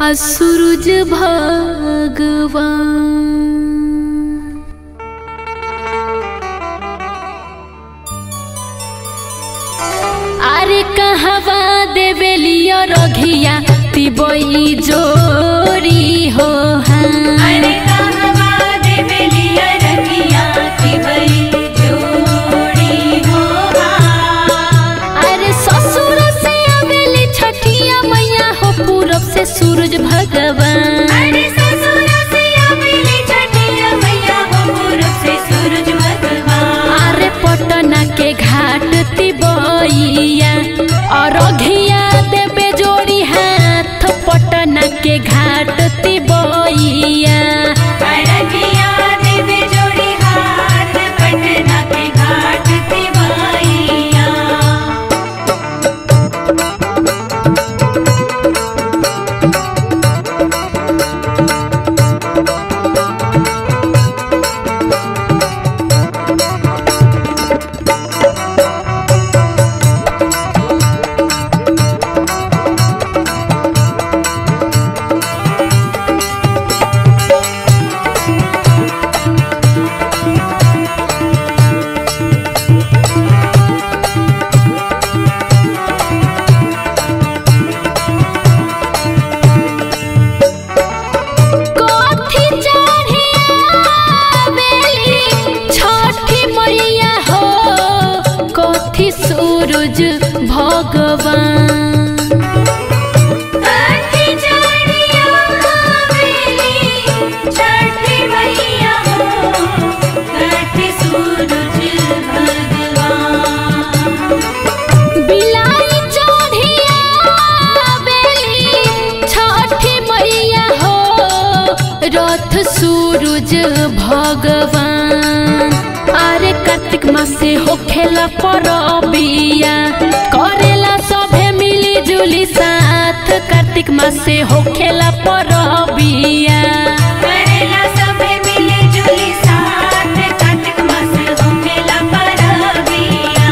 आ सूरज भगवान अरे कहवा देवेलियो रघिया तिबई जोरी हो हाँ अरे कहवा देवलिया रखिया तिवई जोड़ी हो अरे ससुर से आवेली छठिया मैया हो पूरब से सूरज भगवान अरे ससुर से आवेली छठिया मैया हो पूरब से सूरज भगवान अरे पटना के घाट तिबैया और अघिया देवे जोड़ी हाथ पटना के घाट तिबैया अरगिया देवे जोड़ी हाथ पटना के घाट तिवाइया कथी चढ़ियावेली छठी मैया हो कथी सूरज भगवान कथी चढ़िया आवेली छठी मैया हो कथी सूरज भगवान बिलाई चढ़ियावेली छठी मैया हो रथ सूरज भगवान अरे कार्तिक मासे होखेला परबिया करेला सभे मिली जुली साथ कार्तिक मासे होखेला परबिया करेला सबे मिले जुली साथ कार्तिक मास होखेला परबिया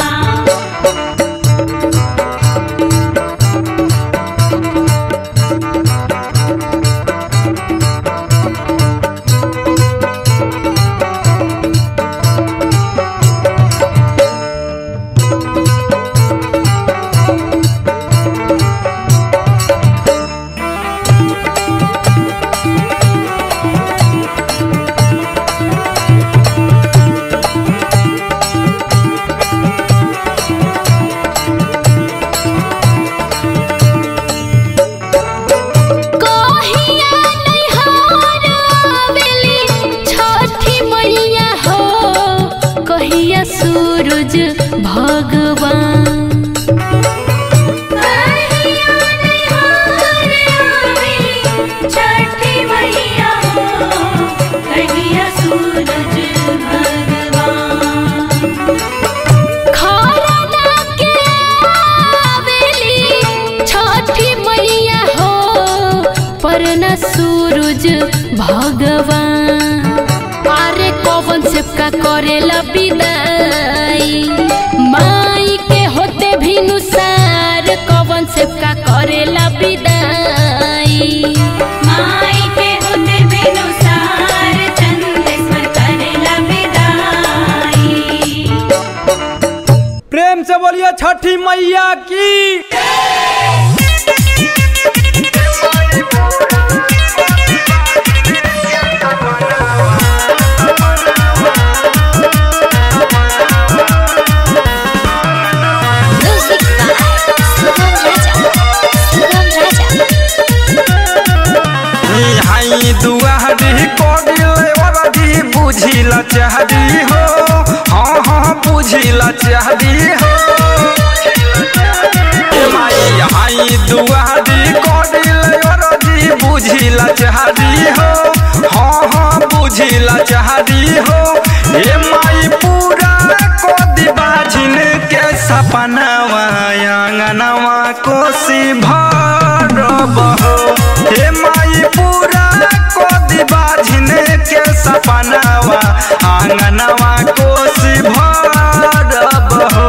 कहिया नैहर आवेली छठी मैया हो कहिया सूरज भगवान कहिया नैहर आवेली छठी मैया हो कहिया सूरज भगवान खरना के आवेली छठी मैया हो परना सूरज भगवान अरे कौवन से का करेला विदाई माई के होते भी नुसार कौवन से का करेला विदाई माई के होते बेनुसार चंदेश्वर करेला विदाई प्रेम से बोलिए छठी मैया की Music by Sugam Raja. Sugam Raja. हाई दुआरी कोडिले वरदी बुझिला चाहदी हो हाँ हाँ बुझिला चाहदी हो ए माई हाई दुआरी कोडिले वरदी बुझिला चाहदी हो हाँ हाँ बुझिला चाहदी हो ए माई पूरा कोदी बाझिन के सपनावा आंगनवा कोसी भरब हो हे माई पूरा कोदी बाझिन के सपनावा आंगनवा कोसी भरब हो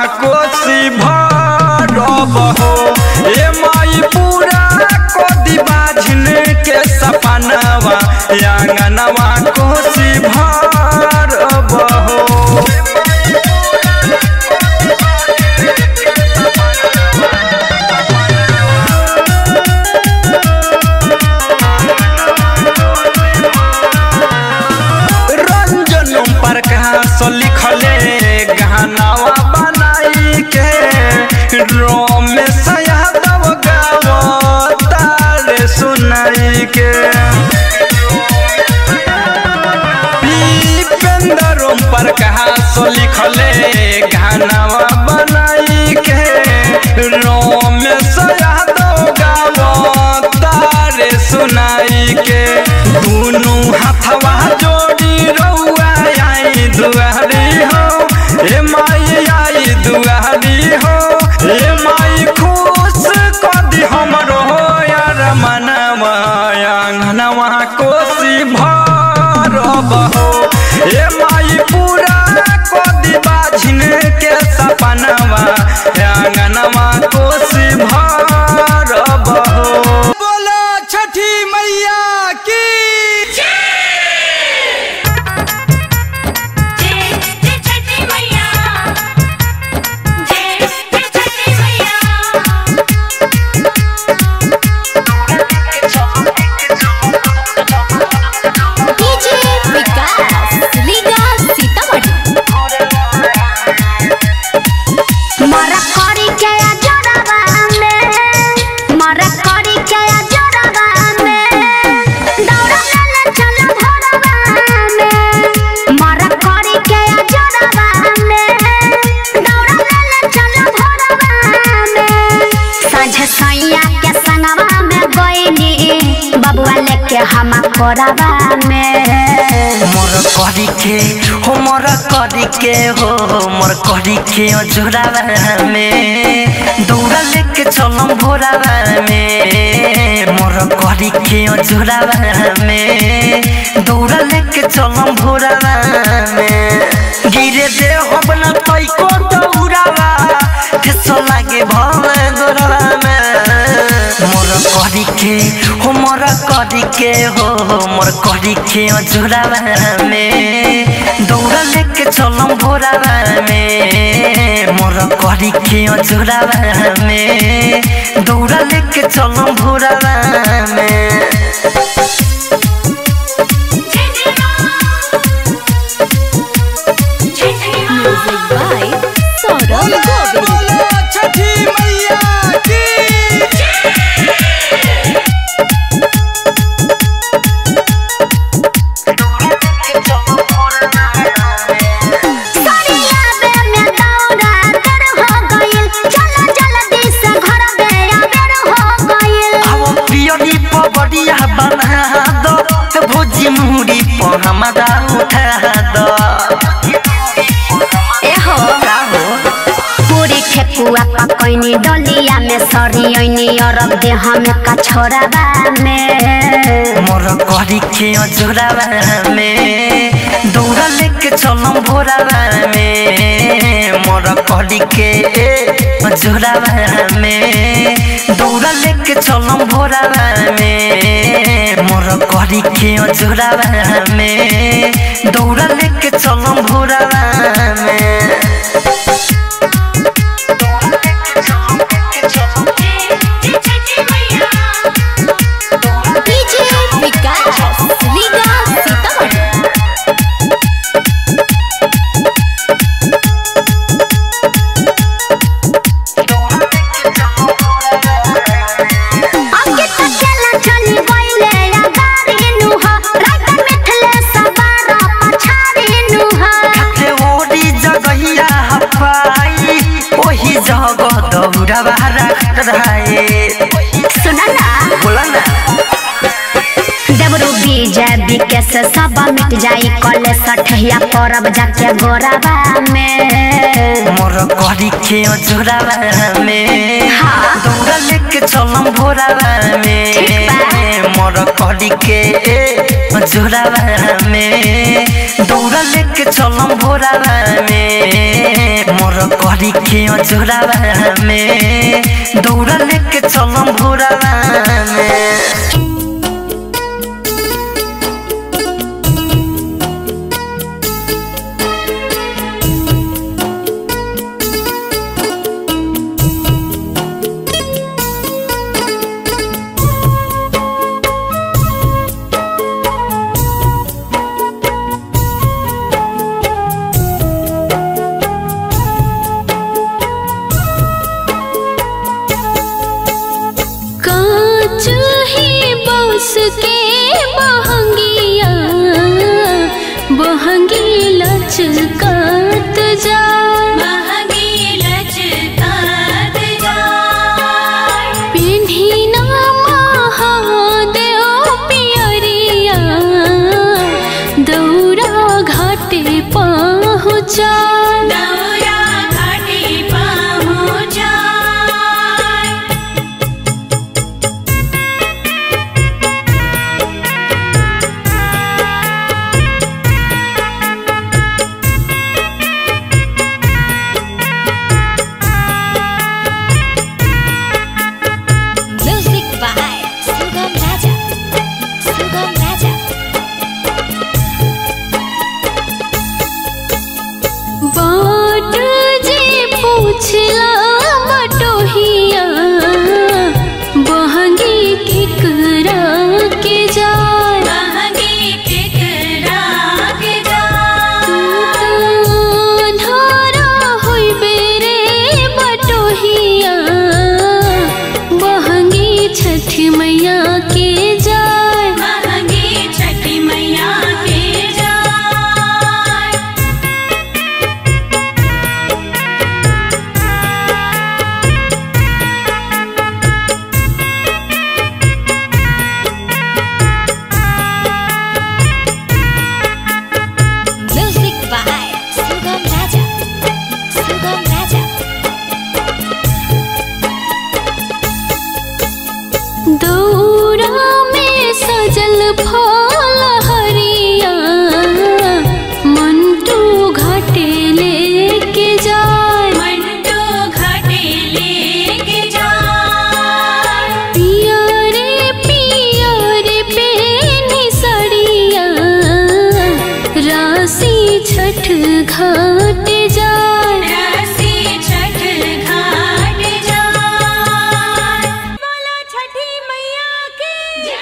कोसी भरब हो ए माई पूरा कदी बाझन के सपनवा आंगनवा कोसी भरब हो रंजन प्रकाश लिखले गानावा बनाई के रोमेश यादव गावतार सुनाई के दीपेंद्र प्रकाश लिखले गानावा बनाई के रोमेश यादव गावतार सुनाई के दुनू हाथवा जोड़ी रउआ आई दुआरी हो ए माई आई दुआरी हो ए माई खुश कदी हमरो यार मनवा आंगनवा कोसी भरब हो ए माई पूरा कदी बाझिन के सपनवा आंगनवा कोसी भरब हो बोलो छठी मैया की जय जय छठी मैया जय जय छठी मैया डीजे विकास लीगा सीतामढ़ी मरा करी के आ जोड़वा में मरा करी के आ जोड़वा में दौड़ा ले चल भोरवा में मरा करी के आ जोड़वा में दौड़ा ले चल भोरवा में साँझ सैया के संगवा में गईनी बबुआ लेके हम कोरवा में मोर करी के हो मोर करी के हो मोर करी के जोरावा में दौड़ा लेके चलम भोरावा में मोर करी के जोरावा में दौड़ा लेके चलम भोरावा में गिरे दे हो बना तई को दौड़ावा ठेसो लागे भले गोरावा में मोर करी के हो मोर करी के हो मोर करी के जोरावा में दौड़ा लेके चलम भोरावा में मोर करी के जोरावा में दौड़ा लेके चलम भोरावा में जय जय मां जय जय मां म्यूजिक बाय सौरभ गोविल बोलो छठी मैया की सरिया बे में दौड़ा कर हो गइल चल जल्दी से घर बे आबर हो गइल अब पियरी पबड़िया बना दो भोजी मुहरी पर हमारा उठा दो ए हो का हो पूरी ठेकुआ पकैनी डलिया में सरियनी अरब देह में कछोराबा में मोर करी के जोरावा में दौड़ा लेके चलम भोरावा में मोर करी के जोरावा में दौड़ा लेके चलम भोरावा में मोर करी के जोरावा में दौड़ा लेके चलम भोरावा में जय जय छठी मैया डीजे विकास लीगा सीतामढ़ी आगे तो चला चली गइले या गाड़ी नुह रात मिथले सवार पछाड़ी नुह खाते ओडी जगहिया हपाई ओही जगह दौड़ावा रहे सुना ना बोला ना देवरू विजय विकेश सब मिट जाई कले सठिया परब जाके गोराबा में मोर करी के जोरावा में हाँ। दौड़ा लेके चलम भोरावा ठीक बा। में मोर करी के जोरावा में दौड़ा लेके चलम भोरावा में मोर करी के अजोरावा में दौड़ा लेके चलम भोरावा में कांच ही बांस के बहंगिया बहंगी लचकात जा महंगी लचकात जाय पिन्ही ना महादेव पियरिया दौरा घाटे पहुँचा दौरा घाटी पहुँचाय Music by Sugam Raja. Sugam Raja. बाट जे पूछला बटोहिया बहंगी केकरा के जाय महंगी केकरा के जाय धारा होइबे रे बटोहिया बहंगी छठ मैया के जाय महंगी छठी मैया के जाय Music by Sugam Raja. Sugam Raja. दौरा में सजल फल हरिया मंटू घाटे लेके जाय मंटू घाटी लेके जाय पिया रे पिया रे पेनी सड़िया राशि छठ घाट जाय रसी छठ घाट जाय बोला छठी मैया की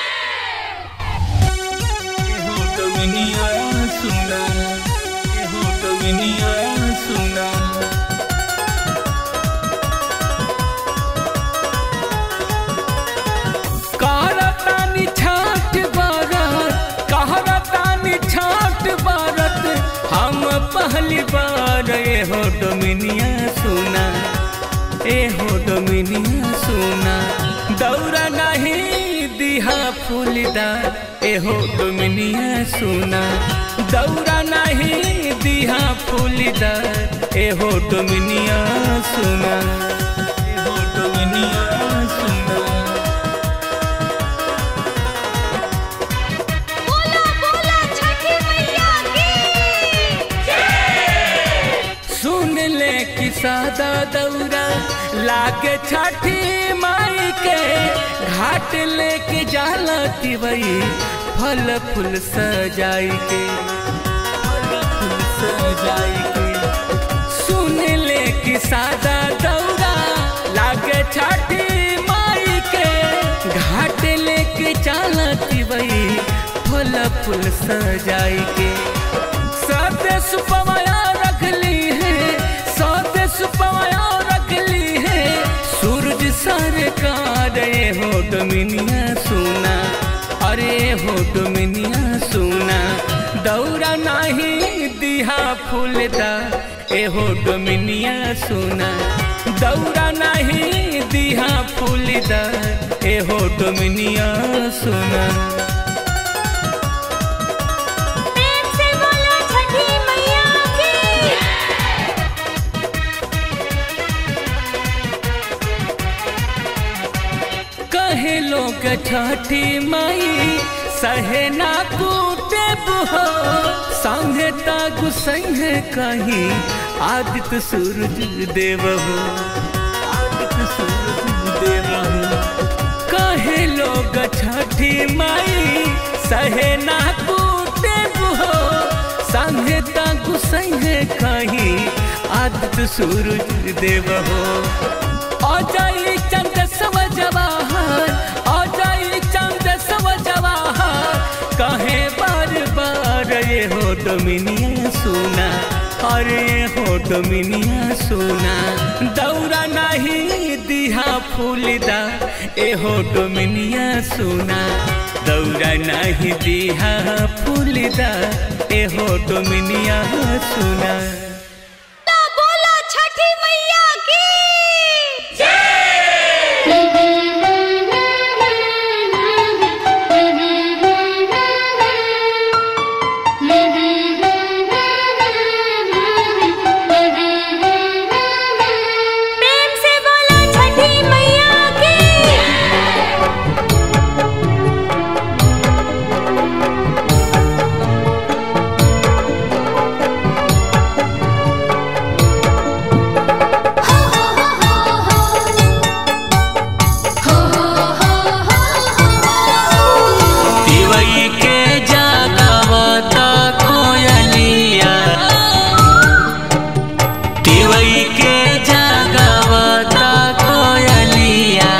कहरतानी छाठ बारत कहरतानी छाठ बारत हम पहली बार ए हो डोमिनिया सुना ए हो डोमिनिया सुना दौरा नहीं दिहा फूलदार ए हो डोमिनिया सुना दौरा नहीं दिहा फूलदार ए हो डोमिनिया सुना ए हो डोमिनिया सुना सुन ले कि सादा दौरा लागे छठी माई के घाट लेके जाला तिवई फल फूल सजाई के फल फूल सजाई के सुन ले कि सादा दौरा लागे छठी माई के घाट लेके जाला तिवई फल फूल सजाई के साथे सुपमाया रख ली है साथे सुपमाया रख ली है सूरज सरकार ये हो डोमिनिया सुना अरे हो डोमिनिया सुना दौरा नहीं दिहा फूलदा ए हो डोमिनिया सुना दौरा नहीं दिहा फूलदा ए हो डोमिनिया सुना प्रेम से बोला छठी मैया की कहे लोग छठी माई सहे ना कूटे हो संगे तागु संगे कहीं आदित्य सूरज देव हो आदित्य सूरज देव हो कहे लोग छठी माई सहे ना कूटे हो संगे ताकू सहे कहीं आदित्य सूरज देव हो अजय चंद सव जवाहर अजय चंद सव जवाहर कहे बार बार ये हो डोमिनिया सोना अरे हो डोमिनिया सोना दौरा नहीं दिहा फूलदा ए हो डोमिनिया सोना दौरा नहीं दिहा फूलदा ए हो डोमिनिया सोना बोलो छठी मैया की प्रेम से बोलो छठी मैया की दिवई के जागवता कोयलिया दिवई के जागवता कोयलिया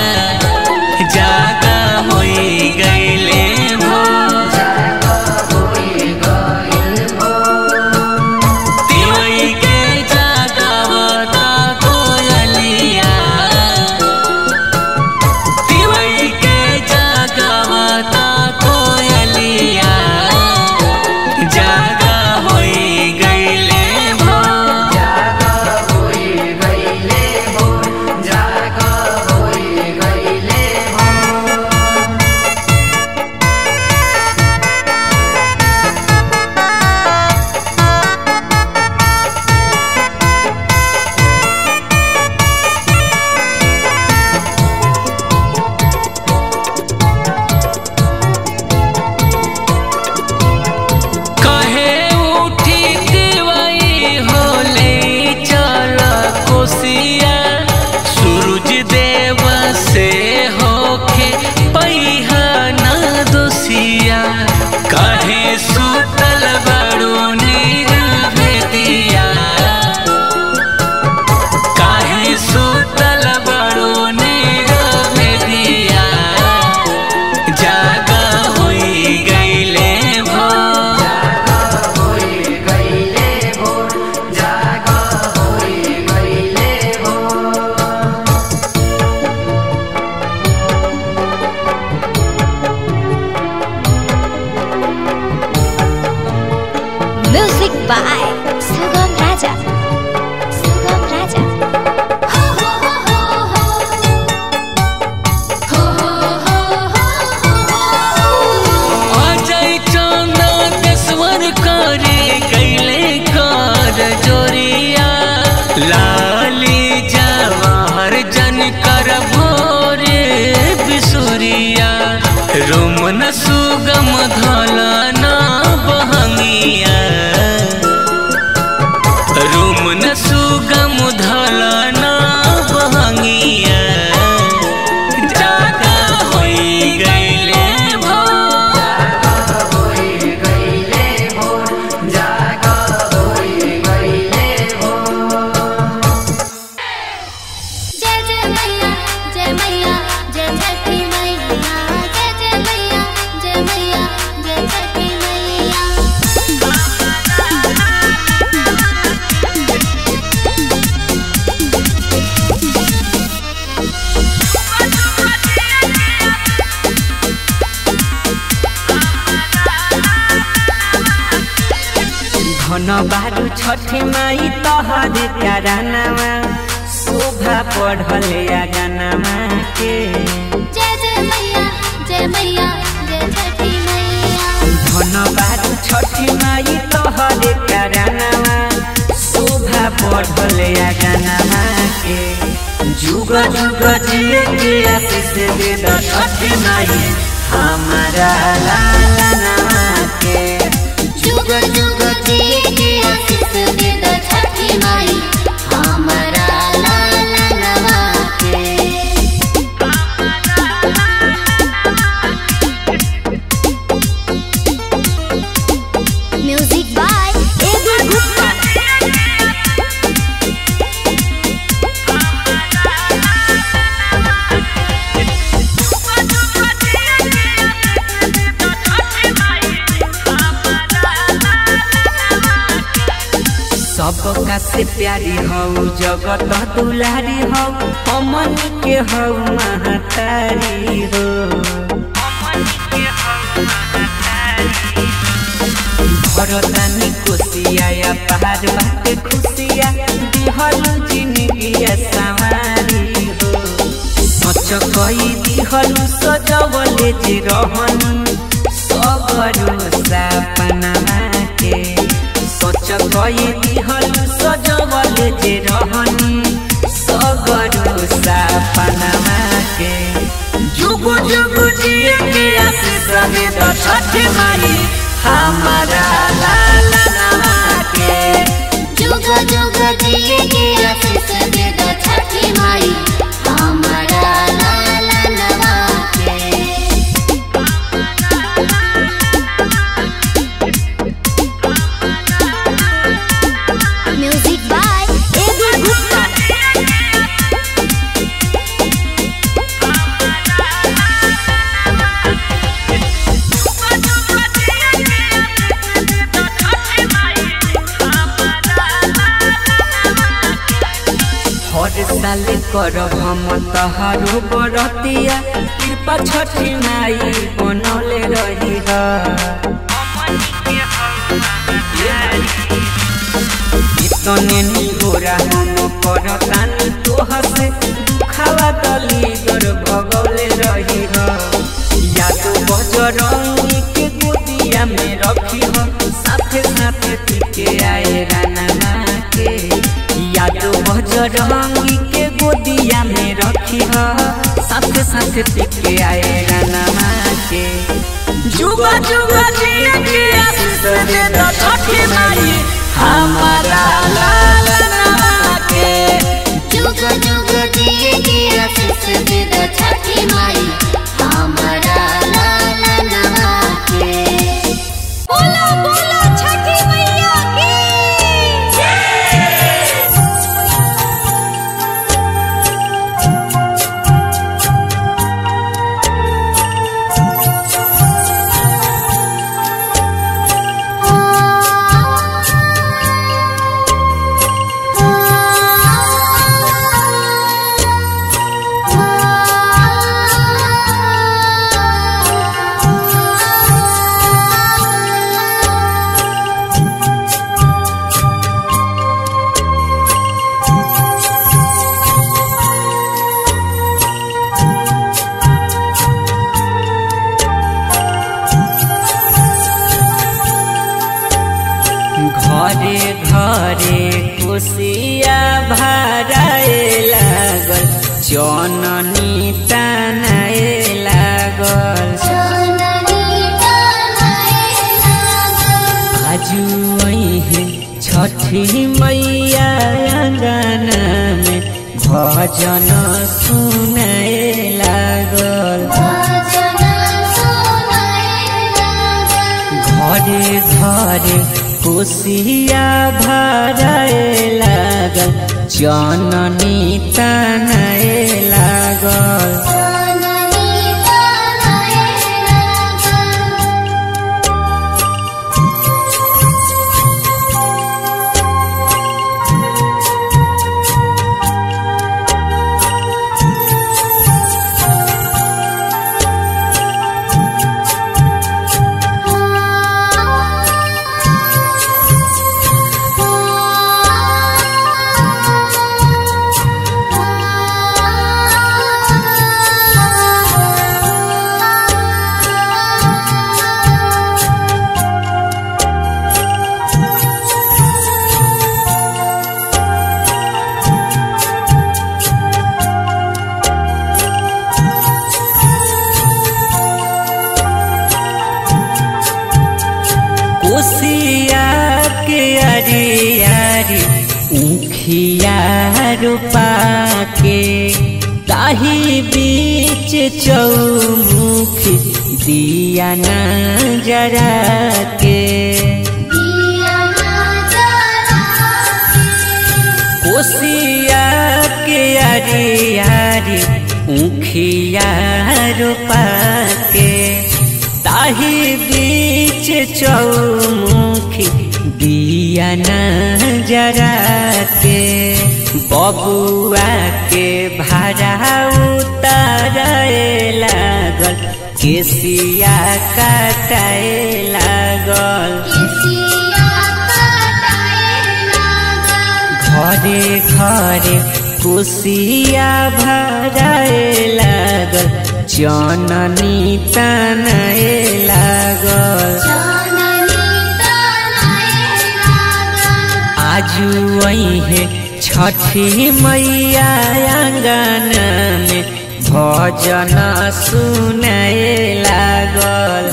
जागा होई गईले भो दिवई के जागवता कोयलिया दिवई के जागवता कोयलिया जागा होई गईले भो कहे उठी दिवई होले चल कोसिया सूरज देव से होके पैहा न दोसिया कहे सुतल बड़ो नीर भेदिया काहे सुतल बड़ो नीर भेदिया जागा होई गईले भो म्यूजिक बाय सुगम राजा सुगम राजा अजय चंदा देशवर करे कैले कर जोरिया लाली जवाहर जन कर भोरे बिसुरिया रोमन सुगम धलना बहंगिया रोमन सुगम धलना बहंगिया जागा होई गईले भो जय जय मैया जय मैया जय छठी मैया जय जय मैया जय मैया जय छठी मैया धन बारू छठी माई तहर करानामा शोभा पढ़ल या गानामा के जय जय मैया जय मैया जय छठी मैया धन बारू छठी माई तहर करानामा शोभा पढ़ल या गानामा के जुग जुग जिए के आशीष दे द छठी माई हमारा लाला नामा के जुग जुग जिए के आशीष दे दो छठी सबका से प्यारी हऊ जगत दुलारी हऊ हमन के हऊ महतारी हो भरतानी कोसिया या पहाड़ बाटे खुशिया दिहलु जिंदगिया सवारी हो सच कई दिहलु सजवले जे रहन सबरु सपना के सच कई दिहलु सजवले जे रहन सबरु सपना के जुगु जुगु जिए के आशीष दे तो छठ माई हमारा लाला नवा के जुग जुग जिए के आशीष दे दो छठी माई हमारा लाला नवा के म्यूजिक बाय एबी गुप्ता हर साल करब हम तहारो बरतिया कृपा छठी माई बनौले रही इतने निगोरा हम करतानी तोह से दुखावा दली दर भगौले रही याद बजरंगी के गोदिया में रखी हो साथे साथे टिके आए राना के याद बजरंगी के गोदिया में रखी हो साथे साथे टिके आए राना के जुगा जुगा जिया के आशीष दे दो छठी माई हमारा लाला नवा के जुग जुग जिए के आशीष दे दो छठी माई हमारा लाला नवा के बोलो बोलो छठी मैया की घरे घरे खुशिया भराए लागल जननी तनाए लागल आजू है छठी मैया अंगना में भजन सुनाए लागल घरे घरे कोसिया भराए लागल जननी तनाए लागल कोसिया के अरे अरे उखिया रूपा के ताही बीच चौमुखी दिया न जरा के कोसिया के अरे अरे उखिया रूपा के ताही बीच चौमुखी दिया न जरा के बबुआ के भाड़ा उतारे लागल केसिया काटाए लागल घरे घरे कुसिया भराए लागल जननी तनाए लागल आजू है छठी मैया आंगन में भजन सुनाए लागल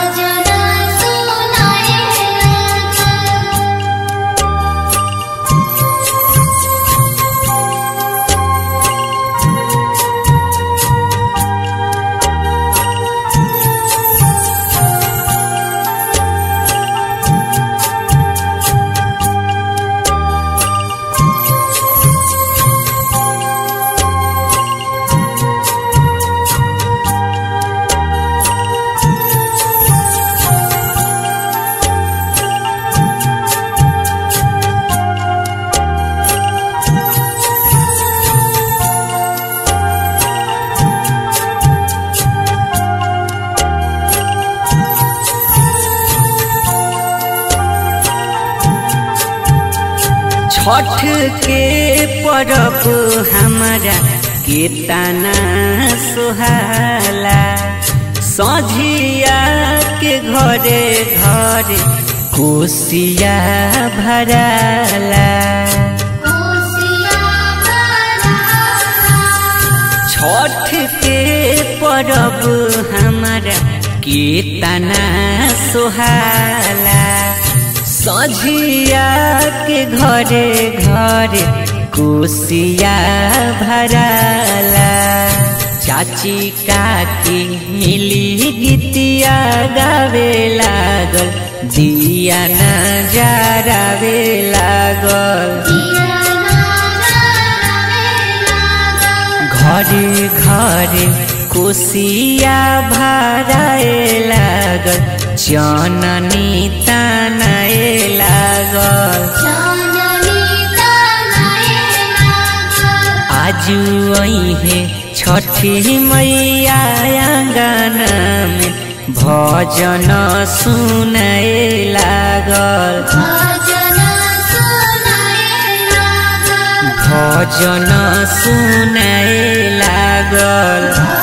छठ के परब हमारा केतना सुहाला सझिया के घरे घरे कोसिया भराला छठ के परब हमारा केतना सुहाला सझिया के घरे घरे कोसिया भराला चाची काकी मिली गीतिया गावे लागल दिया न जरावे लागल घरे घरे कोसिया भराए लागल जननी तनाए लागल आजू है छठी मैया आंगन में भजन सुनाए लागल भजन सुनाए लागल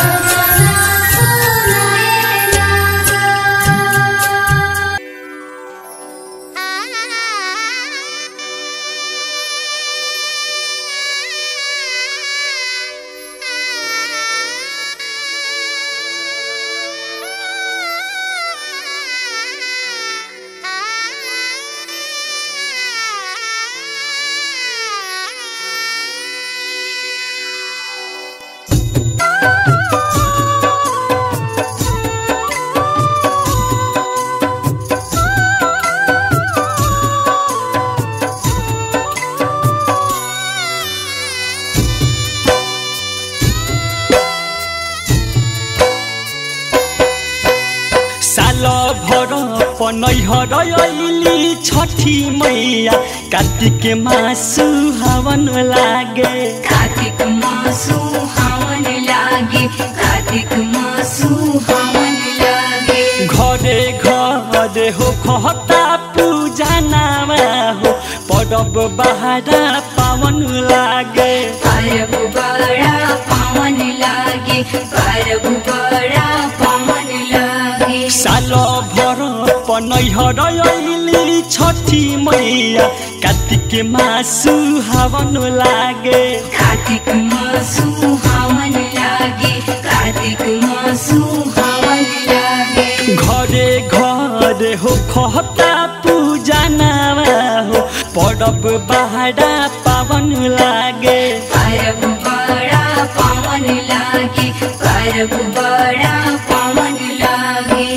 साल भर पनैहर अइली छठी मैया कार्तिक मासु हवन लागे कार्तिक मासु हवन लागे कार्तिक मासु हवन लागे घरे घरे हो खता पूजा नामा हो परब बहारा पावन लागे परब बड़ा पावन लागे परब बड़ा पावन लागे साल भर पनैहर अइली छठी मैया कार्तिक मासु हवन लागे कार्तिक मासु हवन लागे कार्तिक मासु हवन लागे घरे घरे हो खता पूजा नामा हो परब बहारा पावन लागे परब बड़ा पावन लागे परब बड़ा पावन लागे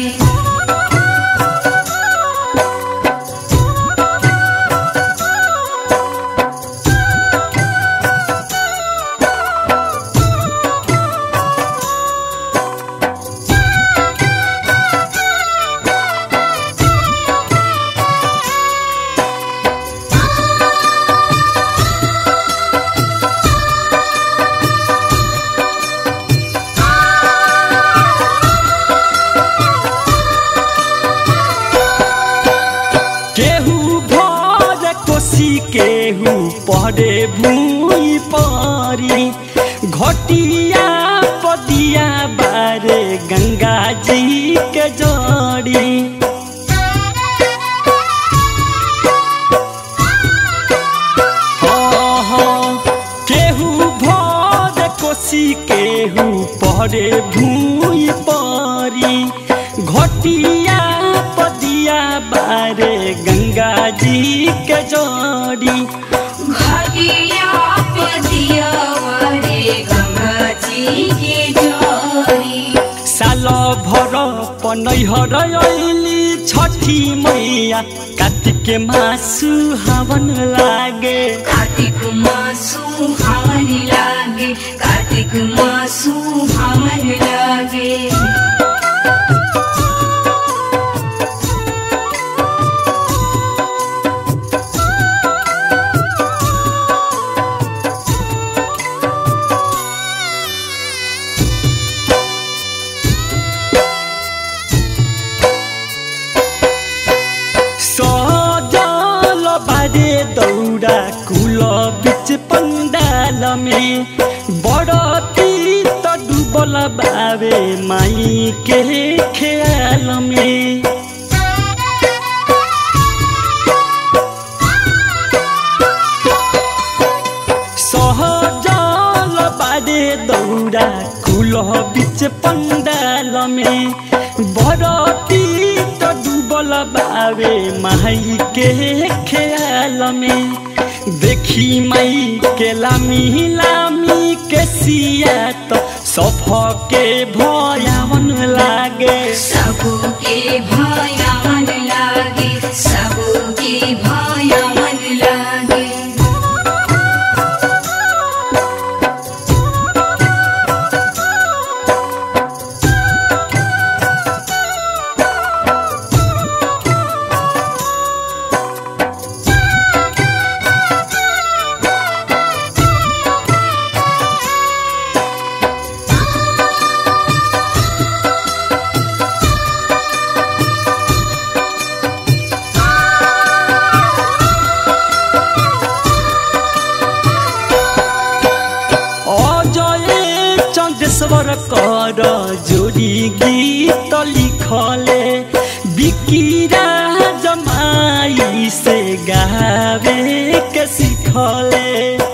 कोसी केहू परे भूई परी घटिया पदिया बारे गंगा जी के जड़ी हाँ, हाँ, केहू भर कोसी केहू परे भूई परी घटिया पदिया बारे गंगा जी के जड़ी घाटिया पतिया वारे गंगा जी के जोड़ी साल भर पनैहर अइली छठी मैया कार्तिक मासु हवन लागे कार्तिक मासु हवन लागे कार्तिक मासु हवन लागे सजल बारे दौरा कुल बिच पंडाल में बड़ तीत डूबल बावे माई के ख्याल में सहजल बारे दौरा कुल बिच पंडाल में बरती त डूबल बावे माई के ख्याल में देखी माई के लामी लामी के सिया त सफ के भयावन लागे सबके भया मन लागे सबके भया मन लागे অজয়ে চন্দ্রেশ্বর কর জোড়ি গীত লিখলে বিকিরা জমাই সে গাবে কে শিখলে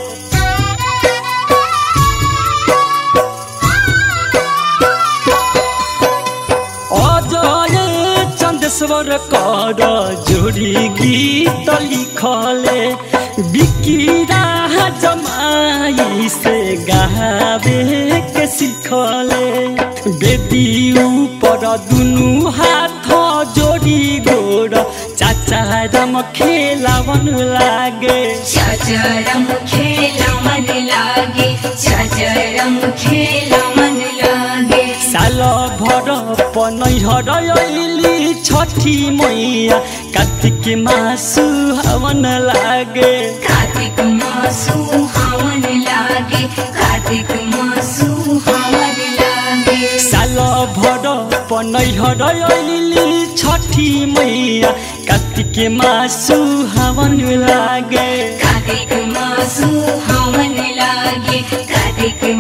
অজয়ে চন্দ্রেশ্বর কর জোড়ি গীত লিখলে বিকিরা জমাই সে গাবে কে শিখলে বেদি উপর দুনু হাত जोड़ी गोड़ चाचा रम खेलावन लागे चचरम खेला मन लागे चचरम खेला मन लागे साल भर पनैहर अइली छठी मैया कार्तिक मासु हवन लागे कार्तिक मासु हवन लागे कार्तिक मासु हवन लागे साल भर पनैहर अइली छठी मैया कार्तिक मासु हवन लागे कार्तिक मासु हवन लागे कार्तिक